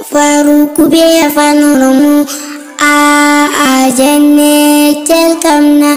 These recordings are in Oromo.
faruku be afaan oromoo aa jennee jalqabna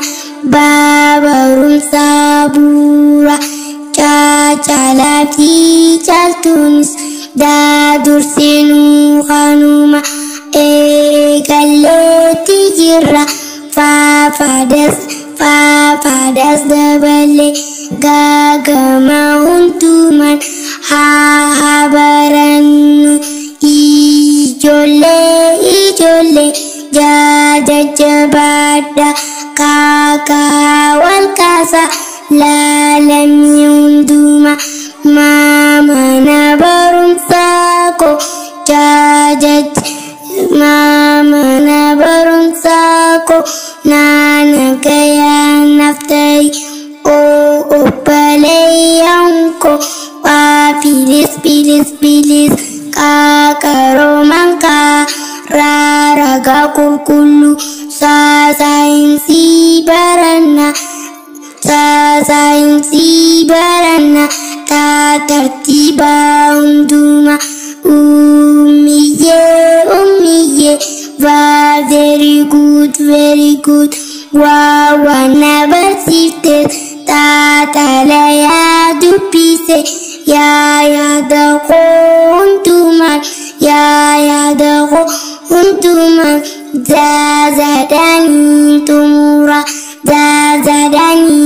barumsa bu'uura caacalaa fi caaltuunis daadursinuu kanuma eegalleetti jirra faafadas faafadas dabalee gaagama hundumaan haa barannu ijoollee ijoollee jajjabaadha kaakaa wal kaasa laalamii hundumaa maamana barumsaa koo jajaj maamana barumsaa koo naana gayaa naftayi oo obbaleeyyan koo waa bilis bilis bilis qaaqarooman karaa ragaa qulqulluu saasayinsii baranna saasayinsii baranna taatartiibaa hundumaa ummiyyee ummiyyee waa very good very good waa waan na barsiifte taatalayaa dubbise yaa yaada koo hundumaan yaa yaada koo hundumaan zaazadanii xumura zaazadanii